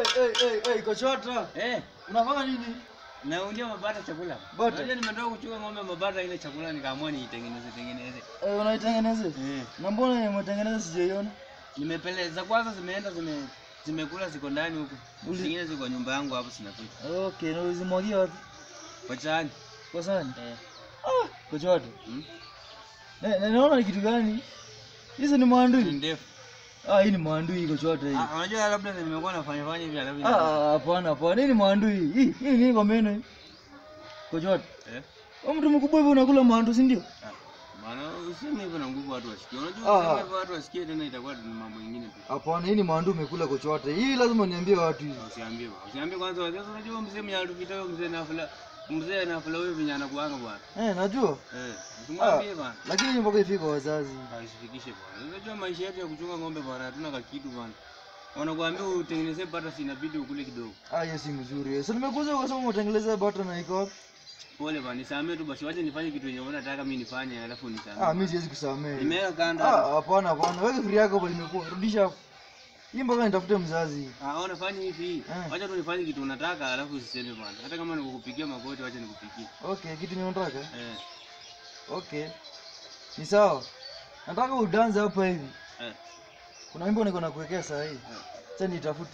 hey, hey, hey, kochota. Eh, Unafanya nini? naundia mabata chakula. Bata? Unajua nimetoka kuchukua ng'ombe mabata ile chakula nikaamua niitengeneze tengeneze. Eh, unaitengeneza? Eh. Na mbona umetengeneza sijaiona? Nimepeleza kwanza zimeenda zime zimekula ziko ndani huko. Uli- Zingine ziko kwa nyumba yangu hapo sinakula. Okay, na ulizimwagia wapi? Kwa chani. Kwa sani? Eh. Ah, kochota. Hmm? Na, na naona ni kitu gani? Hizi ni Ni maandui. ndefu. Ah, hii ni maandui kochota hii. Ah, unajua labda nimekuwa nafanya fanya hivi alafu. Ah, ah, hapana hapana, hii ni maandui. Hii hii ni kwa meno hii. Kochota. Eh. Wewe mtu mkubwa hivi unakula maandu, si ndio? Ah, Maana useme hivyo na nguvu watu wasikie. Ah. Unajua useme hivyo watu wasikie tena itakuwa ni mambo mengine tu. Hapana, hii ni maandu umekula kochota. Hii lazima niambie watu hivi. Usiambie bwana. Usiambie kwanza wazee. Unajua mzee mwenye alipita huyo mzee nafula. Mzee nafula huyo venye anakuanga bwana. Eh, najua. Eh, usimwambie bwana. Lakini mpaka ifike kwa wazazi. Asifikishe bwana. Unajua maisha yetu ya kuchunga ng'ombe bwana, hatuna kakitu bwana. Wanakuambia utengeneze bata si inabidi ukule kidogo. Ah, hiyo si mzuri. Sasa nimekuja ukasema umetengeleza bata na iko wapi? Pole bwana, nisamee tu basi, wacha nifanye kitu yenye unataka mimi nifanye alafu Ah, nisamee. mimi siwezi kusamehe. Nimeweka kando. Ah, hapana hapana. Weka free yako hapo limekuwa. Rudisha hapo. Hii mpaka nitafute mzazi. Ah, ona fanya hivi. Eh. Wacha tu nifanye kitu unataka alafu usiseme bwana. Hata kama nikukupikia magoti wacha nikupikie. Okay, kitu ninataka. Eh. Okay. Ni sawa. Nataka udanze hapa hivi. Eh. Kuna wimbo niko nakuwekea saa hii. Eh. Sasa nitafute.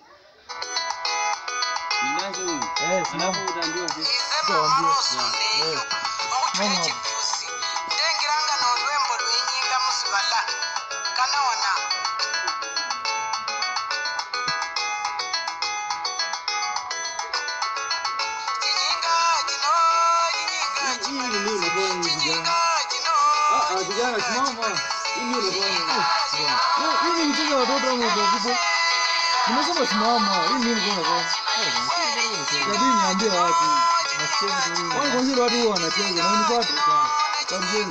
Nianze huyu. Eh, simama. Alafu utaambiwa sisi. Sitawaambia. Eh. Mama. ndengiranga n'olwembo lwenyinga musibala kanawona kinyinga kino kinyinga Hii ndio unafanya hivi kinyinga kijana. kino Ah, ah, kijana simama. Hii ndio unafanya. Ah, Hii ni mchezo wa watoto au watu wakubwa? Nimesema simama. Hii ndio unafanya. Inabidi niambie watu. Wao kwa zile watu huwa wanacheza na unifuate. Karibuni.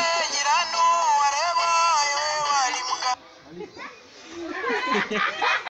nyirano wareba ewe wali muka